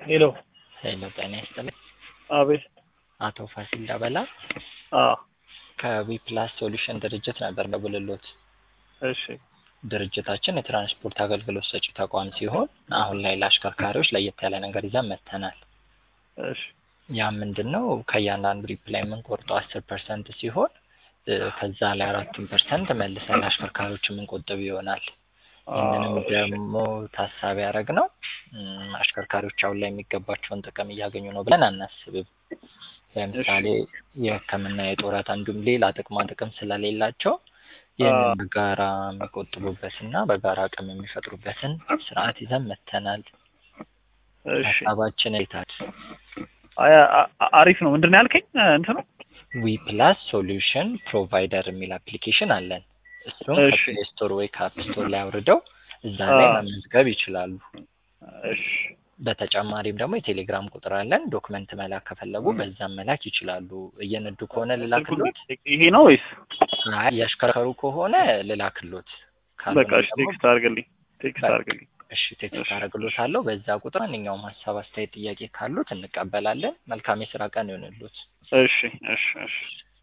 ሄሎ ሄሎ ጤና ይስጥልኝ። አቤት አቶ ፋሲል ዳበላ አ ከዊፕላስ ሶሉሽን ድርጅት ነበር ደውልሎት። እሺ ድርጅታችን የትራንስፖርት አገልግሎት ሰጪ ተቋም ሲሆን አሁን ላይ ለአሽከርካሪዎች ለየት ያለ ነገር ይዘን መጥተናል። እሺ ያ ምንድን ነው? ከእያንዳንዱ ሪፕ ላይ የምንቆርጠው አስር ፐርሰንት ሲሆን እ ከዛ ላይ አራቱን ፐርሰንት መልሰን ለአሽከርካሪዎች የምንቆጥብ ይሆናል። ይህንንም ደግሞ ታሳቢ ያደረግ ነው አሽከርካሪዎች አሁን ላይ የሚገባቸውን ጥቅም እያገኙ ነው ብለን አናስብም። ለምሳሌ የሕክምና የጡረታ እንዲሁም ሌላ ጥቅማ ጥቅም ስለሌላቸው ይህንን በጋራ የሚቆጥቡበትና በጋራ አቅም የሚፈጥሩበትን ስርዓት ይዘን መጥተናል። እሺ ሀሳባችን ይታል አይ አ- አ- አሪፍ ነው። ምንድን ነው ያልከኝ? እንትኑ ዊ ፕላስ ሶሉሽን ፕሮቫይደር የሚል አፕሊኬሽን አለን። እሱም እሺ። ከፕሌይ ስቶር ወይ ከአፕ ስቶር ላይ አውርደው እዛ ላይ አ። መመዝገብ ይችላሉ። እሺ በተጨማሪም ደግሞ የቴሌግራም ቁጥር አለን። ዶክመንት መላክ ከፈለጉ በዛም መላክ ይችላሉ። እየነዱ ከሆነ ልላክሎት፣ ይሄ ነው ወይስ? አይ እያሽከረከሩ ከሆነ ልላክሎት። ካልሆነ በቃ እሺ ደግሞ ቴክስት አድርግልኝ ቴክስት በቃ። አድርግልኝ። እሺ ቴክስት አደርግሎታለሁ። በዛ ቁጥር ማንኛውም ሀሳብ፣ አስተያየት፣ ጥያቄ ካሉት እንቀበላለን። መልካም የስራ ቀን ይሆንሎት። እሺ እሺ እሺ